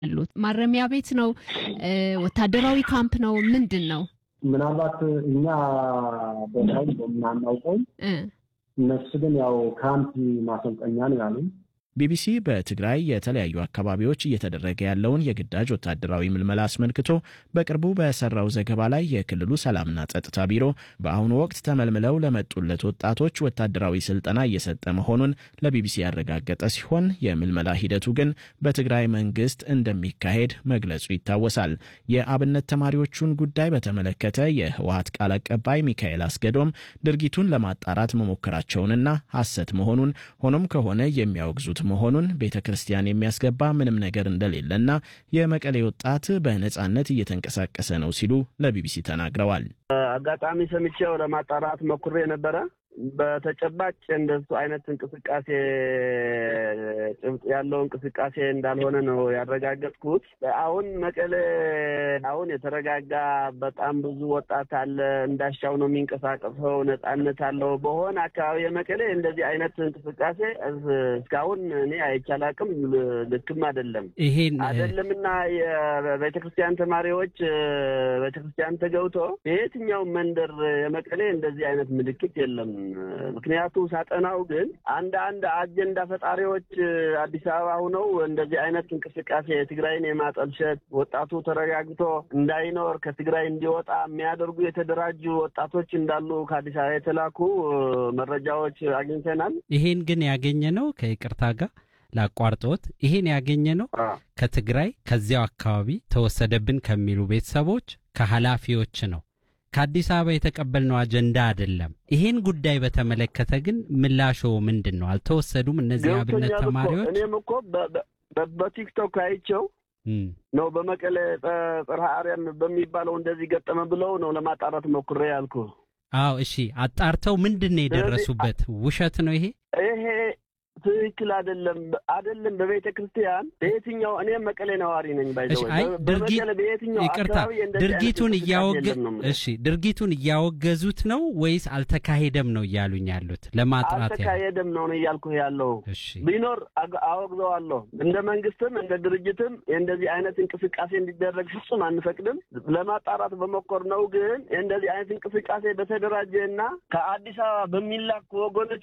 ያሉት? ማረሚያ ቤት ነው? ወታደራዊ ካምፕ ነው? ምንድን ነው? ምናልባት እኛ ቦታውን በምናናውቀው እነሱ ግን ያው ካምፕ ማሰልጠኛ ነው ያሉን። ቢቢሲ በትግራይ የተለያዩ አካባቢዎች እየተደረገ ያለውን የግዳጅ ወታደራዊ ምልመላ አስመልክቶ በቅርቡ በሰራው ዘገባ ላይ የክልሉ ሰላምና ጸጥታ ቢሮ በአሁኑ ወቅት ተመልምለው ለመጡለት ወጣቶች ወታደራዊ ስልጠና እየሰጠ መሆኑን ለቢቢሲ ያረጋገጠ ሲሆን የምልመላ ሂደቱ ግን በትግራይ መንግስት እንደሚካሄድ መግለጹ ይታወሳል። የአብነት ተማሪዎቹን ጉዳይ በተመለከተ የህወሀት ቃል አቀባይ ሚካኤል አስገዶም ድርጊቱን ለማጣራት መሞከራቸውንና ሐሰት መሆኑን ሆኖም ከሆነ የሚያወግዙት መሆኑን ቤተ ክርስቲያን የሚያስገባ ምንም ነገር እንደሌለና የመቀሌ ወጣት በነጻነት እየተንቀሳቀሰ ነው ሲሉ ለቢቢሲ ተናግረዋል። አጋጣሚ ሰምቼው ለማጣራት ሞክሬ ነበረ። በተጨባጭ እንደሱ አይነት እንቅስቃሴ ጭብጥ ያለው እንቅስቃሴ እንዳልሆነ ነው ያረጋገጥኩት። አሁን መቀሌ አሁን የተረጋጋ በጣም ብዙ ወጣት አለ፣ እንዳሻው ነው የሚንቀሳቀሰው፣ ነጻነት አለው። በሆነ አካባቢ የመቀሌ እንደዚህ አይነት እንቅስቃሴ እስካሁን እኔ አይቻላቅም፣ ልክም አይደለም ይሄን አይደለምና የቤተክርስቲያን ተማሪዎች ቤተክርስቲያን ተገብቶ በየትኛው መንደር የመቀሌ እንደዚህ አይነት ምልክት የለም። ምክንያቱ ሳጠናው ግን አንዳንድ አጀንዳ ፈጣሪዎች አዲስ አበባ ሁነው እንደዚህ አይነት እንቅስቃሴ ትግራይን የማጠልሸት ወጣቱ ተረጋግቶ እንዳይኖር ከትግራይ እንዲወጣ የሚያደርጉ የተደራጁ ወጣቶች እንዳሉ ከአዲስ አበባ የተላኩ መረጃዎች አግኝተናል። ይሄን ግን ያገኘ ነው ከይቅርታ ጋር ላቋርጦት ይሄን ያገኘ ነው ከትግራይ ከዚያው አካባቢ ተወሰደብን ከሚሉ ቤተሰቦች ከኃላፊዎች ነው ከአዲስ አበባ የተቀበልነው አጀንዳ አይደለም። ይሄን ጉዳይ በተመለከተ ግን ምላሾ ምንድን ነው? አልተወሰዱም እነዚህ አብነት ተማሪዎች? እኔም እኮ በቲክቶክ አይቸው ነው በመቀሌ ጽርሐ አርያም በሚባለው እንደዚህ ገጠመ ብለው ነው ለማጣራት ሞክሬ ያልኩ። አዎ እሺ፣ አጣርተው ምንድን ነው የደረሱበት? ውሸት ነው ይሄ ይሄ ትክክል አይደለም። አይደለም በቤተ ክርስቲያን በየትኛው እኔ መቀሌ ነዋሪ ነኝ። አይ ይቅርታ፣ ድርጊቱን እያወገ እሺ፣ ድርጊቱን እያወገዙት ነው ወይስ አልተካሄደም ነው እያሉኝ ያሉት? ለማጥራት አልተካሄደም ነው እያልኩ ያለው። ቢኖር አወግዘዋለሁ። እንደ መንግስትም እንደ ድርጅትም እንደዚህ አይነት እንቅስቃሴ እንዲደረግ ፍጹም አንፈቅድም። ለማጣራት በሞከር ነው ግን እንደዚህ አይነት እንቅስቃሴ በተደራጀ እና ከአዲስ አበባ በሚላኩ ወገኖች